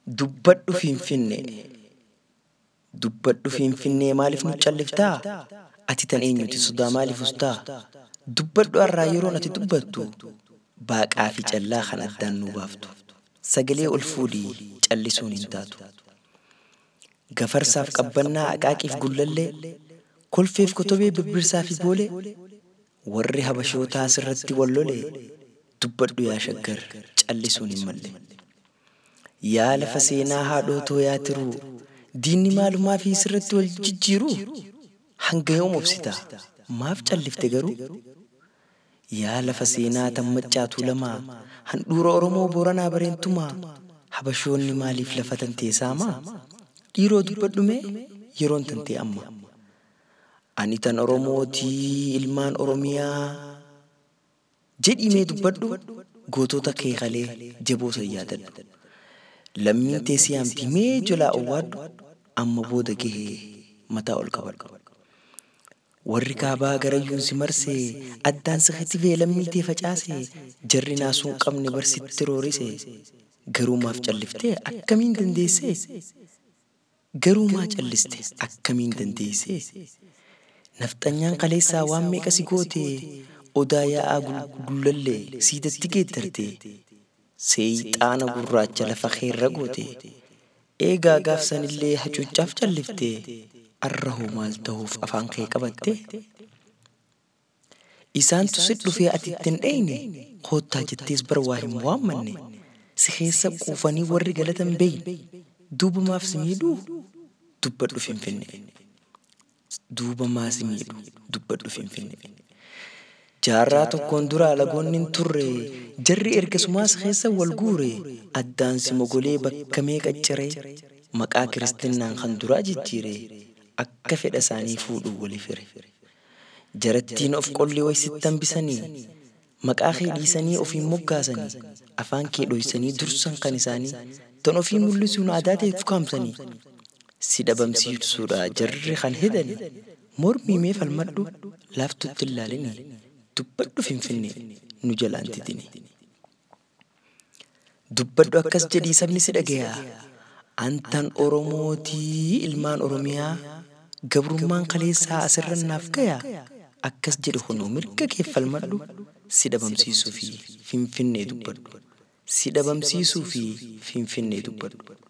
Dubbadhu Finfinnee. Dubbadhu Finfinnee maaliif nu calliftaa? Ati tan eenyuti sodaa maaliif ustaa? Dubbadhu har'aa yeroon ati dubbattu baaqaa fi callaa kan addaan nu baaftu. Sagalee ol fuudhii callisuun hin taatu. Gafarsaaf qabbannaa aqaaqiif gullallee kolfeef kotobee birbirsaa fi boolee warri habashootaa sirratti wallolee dubbadhu yaa shaggar callisuun hin malle. Yaa lafa seenaa haadhotoo yaa tiruu diinni maalumaa fi sirratti wal jijjiiruu hanga yoom obsita maaf callifte garuu yaa lafa seenaa tammacaatuu lamaa handhuura oromoo booranaa bareentumaa habashoonni maaliif lafa tantee saamaa dhiiroo dubbadhume yeroon tantee amma ani tan oromootii ilmaan oromiyaa jedhimee dubbadhu gootota kee kalee jaboo san yaadadhu lammiin tee siyaamti mee jalaa owwaadhu amma booda gahee mataa ol qabadhu. Warri kaabaa garayyuun si marsee addaan siqatti fee lammii tee facaase jarri naasuun qabne barsitti roorise garuu maaf calliftee akkamiin dandeessee garuu maa calliste akkamiin dandeessee nafxanyaan kaleessaa waan meeqa si goote odaa yaa'aa gullallee siidatti geettarte seeyxaana gurraacha lafa keerra goote eegaa gaafsanillee hacuuccaaf callifte arra hoo maal ta'uuf afaan kee qabatte isaantu si dhufee ati ittiin dheyne koottaa jettees bara waa hin waammanne si keessa quufanii warri galatan beeyne duuba maaf si miidhuu dubbadhu finfinne duuba maa si miidhu dubbadhu finfinne jaarraa tokkoon dura alagoonni hin turre jarri ergasumaas keessa wal guure addaan si mogolee bakka meeqa ciree maqaa kiristinnaan kan duraa jijjiire akka fedha isaanii fuudhuu walii fire jarattiin of qollee waysitti hambisanii maqaa kee dhiisanii ofiin moggaasanii afaan kee dhoysanii dursan kan isaanii tan ofii mul'isuun aadaa ta'e fukaamsanii si dhabamsiisuudha jarri kan hidhani mormii mee falmadhu laaftutti ilaalinii dubbadhu finfinne nu jalaan titini. Dubbadhu akkas jedhii sabni si dhagayaa. Antan Oromootii ilmaan Oromiyaa gabrummaan kaleessaa asirra naaf gayaa. Akkas jedhu kunuu mirga kee falmadhu si dhabamsiisuu fi finfinnee dubbadhu. Si dhabamsiisuu fi finfinnee dubbadhu.